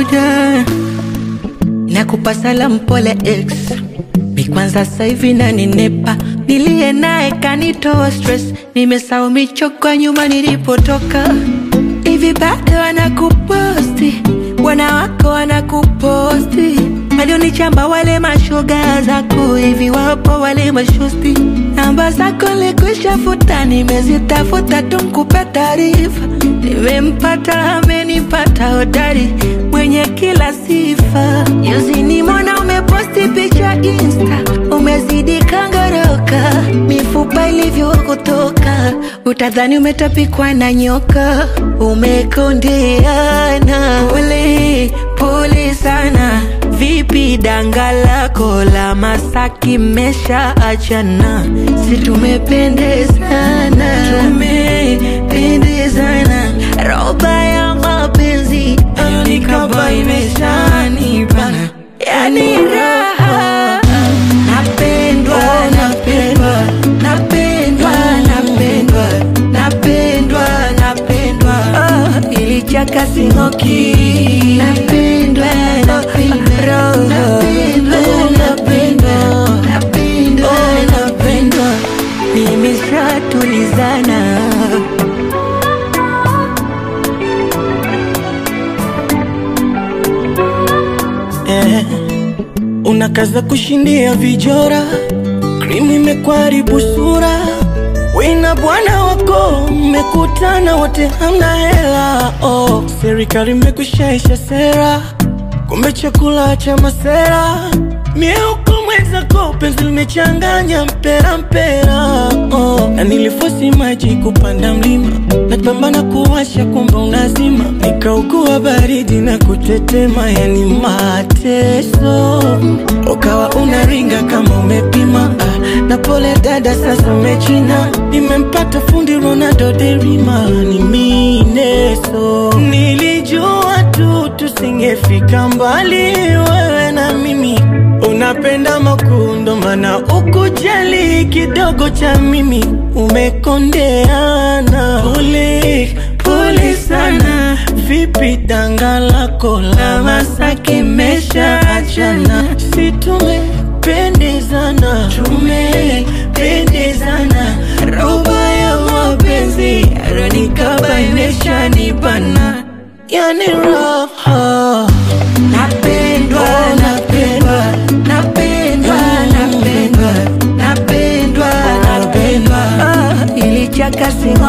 kawaida nakupa salamu pole ex mi kwanza sasa hivi naninepa nilie naye kanitoa stress nimesahau michoko nyuma nilipotoka hivi bado wanakuposti wanawako wanakuposti walionichamba wale mashoga zako hivi wapo wale mashosti namba zako likwisha futa nimezitafuta tumkupe taarifa nimempata amenipata hodari mwenye kila sifa juzi nimona umeposti picha insta umezidi kangoroka mifupa ilivyokutoka utadhani umetapikwa na nyoka umekondeana pole pole sana vipi danga lako la masaki mesha achana si tumependezana tumependezana roba ya mapenzi nikaba imeshanibana yani raha napendwa napendwa napendwa napendwa napendwa napendwa oh, ilichaka singoki napendwa napendwa napendwa napendwa napendwa napendwa nimeshatulizana eh, unakaza kushindia vijora, krimu imekwaribu sura, wina bwana wako mmekutana wote hamna hela oh, serikali imekushaisha sera, kumbe chakula cha masera mieuko mwenzako penzi limechanganya mpera mpera oh. na nilifosi maji kupanda mlima napambana kuwasha kumbe unazima nikaugua baridi na kutetema yani mateso ukawa unaringa kama umepima ah, na pole dada sasa umechina nimempata fundi Ronaldo derima ni mineso nilijua tu tusingefika mbali wewe na mimi unapenda makundo mana ukujali kidogo cha mimi umekondeana pole pole sana vipi danga lako la masaki mesha achana si tumependezana tumependezana roba ya mapenzi aronikaba imeshanibana yani raha napendwa napendwa napendwa napendwa napendwa napendwa Ah, ilichaka singo